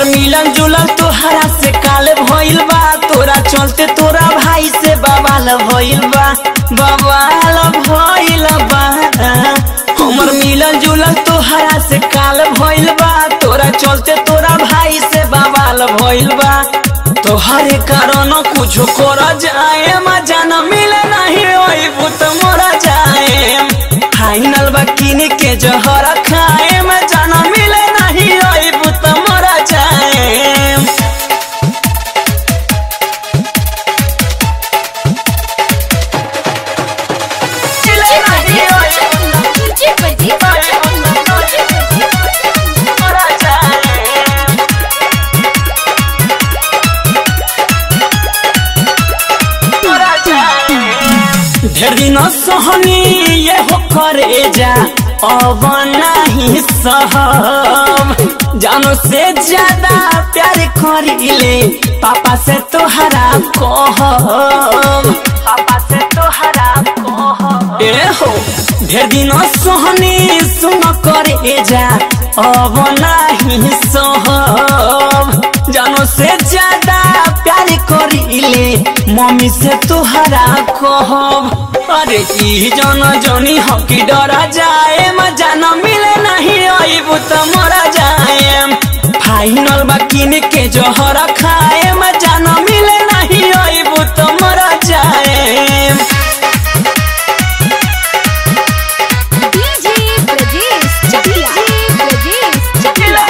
हमर मिलन जुलन तोहरा से काल भइल बा तोरा चलते तोरा भाई से बवाल भइल बा बवाल भइल बा हमर मिलन जुलन तोहरा से काल भइल बा तोरा चलते तोरा भाई से बवाल भइल बा तोहरे कारण कुछ कर जाए मजा न मिले नहीं ओई भूत मोरा जाए फाइनल बा किन के जहर खाए मजा न मिले नहीं ओई भूत मोरा जाए डीजे परदेस डीजे परदेस मोरा जाए ढेर दिन सहनी ये हो करे जा अब नहीं सहब जानो से ज्यादा प्यार करीले पापा से तोहरा कहब पापा से तोहरा कहब ए हो ढेर दिन सहनी सुन करे जा अब नहीं सहब जानो से ज्यादा प्यार करीले मम्मी से तोहरा कहब अरे की जन जनी हकी डरा जाए मजा न मिले नहीं अबू त मरा जाए फाइनल बा किन के जहर खाए मजा न मिले नहीं अबू त मरा जाए डीजे परदेस चकिया परदेस चकिया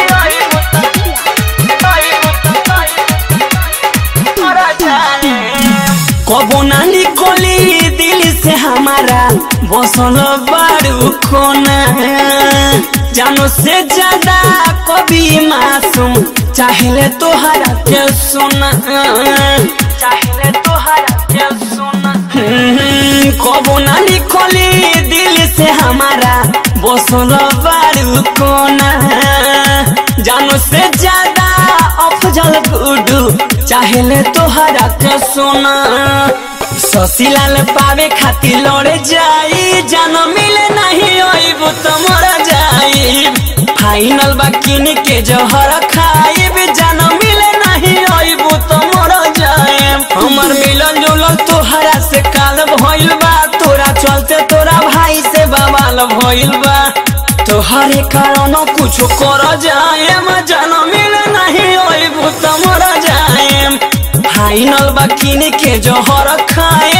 कबो ना निकली दिल से हमारा बसल बारू कोना जानो से ज्यादा कभी मासूम चाहले तोहरा के सुना चाहले तोहरा के सुना हम्म, कबो ना निकली दिल से हमारा बसल बारू कोना जानो से ज्यादा अफजल गुडू चाहले तोहरा के सोना ससीलाल पावे खातिर लड़े जाई जान मिले नहीं अइबू तो मरा जाई फाइनल बा किन के जहर खाइब जान मिले नहीं अइबू तो मरा जाए हमर मिलन जुलन तोहरा से काल भइल बा तोरा चलते तोरा भाई से बवाल भइल बा तोहरे कारण कुछ कर जाए मजा न मिले नहीं ओई भूत मर जाए फाइनल बा किन के जहर खाए